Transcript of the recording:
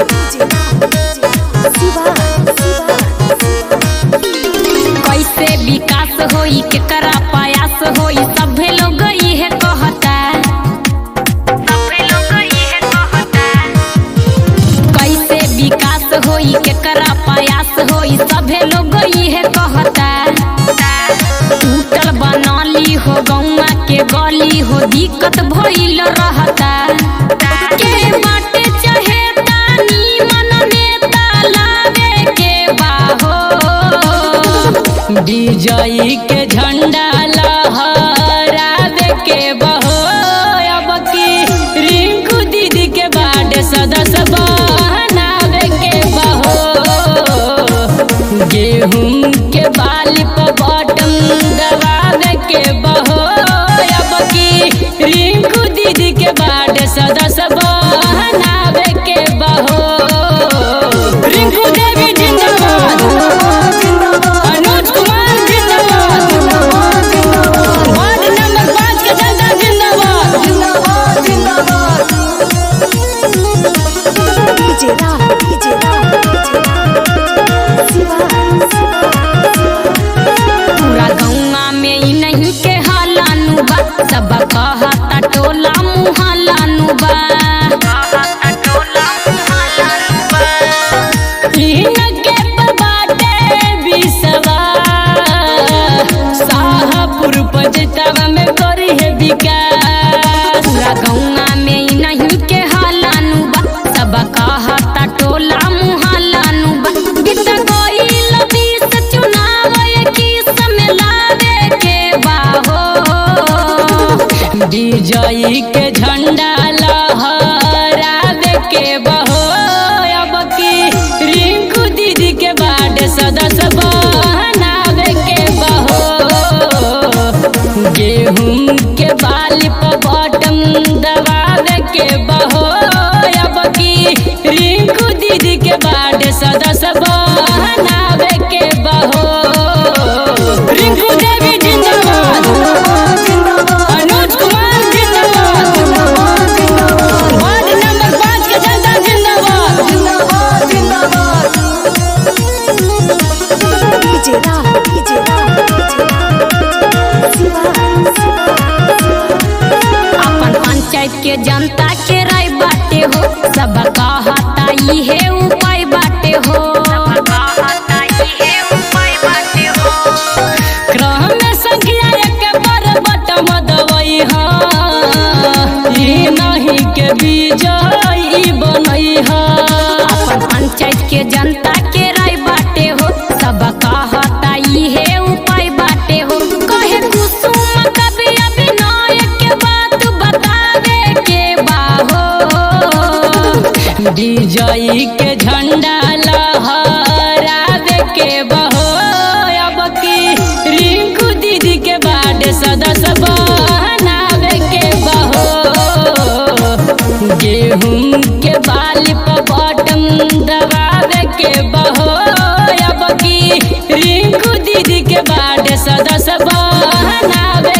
कैसे विकास होई केकरा प्रयास होई सभे लोग इहे कहता सभे लोग इहे कहता कैसे विकास होई केकरा प्रयास होई सभे लोग इहे कहता टूटल बनाली हो गौवा के गली हो दिक्कत भइल रहता के बाटे चाहे तानी मन नेता लावे के बाहो विजयी के झंडा लहरावे के बहो अब की रिंकू दीदी के बाटे सदस्य बनावे के बहो गेहूं के बाली पर बटन दबावे के बहो अब की रिंकू दीदी के बाटे सदस्य बनावे के बहो रिंकू देवी जिंदाबाद अनुज कुमार जिंदाबाद वार्ड नंबर पाँच के जनता जिंदाबाद पूरा गौवा में ई नहीं के हालानु बा सब कहता टोला मुहालानु बा इनके पर बाटे बिसवा शाहपुर पजतवा में करी है विकास पूरा गौवा में ई नहीं के हालानु बा सब कहता टोला मुहालानु बा गीत गइल बीस चुनाव की समलावे के बाहो विजयी के झंडा लहरावे के बहो अब की रिंकू दीदी के बाद सदस्य बनावे के बहो गेहूं के बाली पर बटन दबावे के बहो अब की रिंकू दीदी के बाद सदस्य बनावे के बहो रिंकू देवी जिंदाबाद अनुज कुमार जिंदाबाद वार्ड नंबर पाँच के जनता जिंदाबाद अपन पंचायत के जनता के राय बाटे हो सब कहता इहे उपाय बाटे हो क्रम में संख्या एक पर बटम दवई हा ई नहीं के विजयी बनई हा अपन पंचायत के जनता के राय बाटे हो सब कहता इहे उपाय बाटे हो कहे कुसुम कवि अभिनय के बात बतावे के बाहो विजयी के झंडा लहरावे के बहो अब की रिंकू दीदी के बाद सदस्य बनावे के बहो गेहूं के बाली पर बटन दबावे के बहो अब की रिंकू दीदी के बाद सदस्य बनावे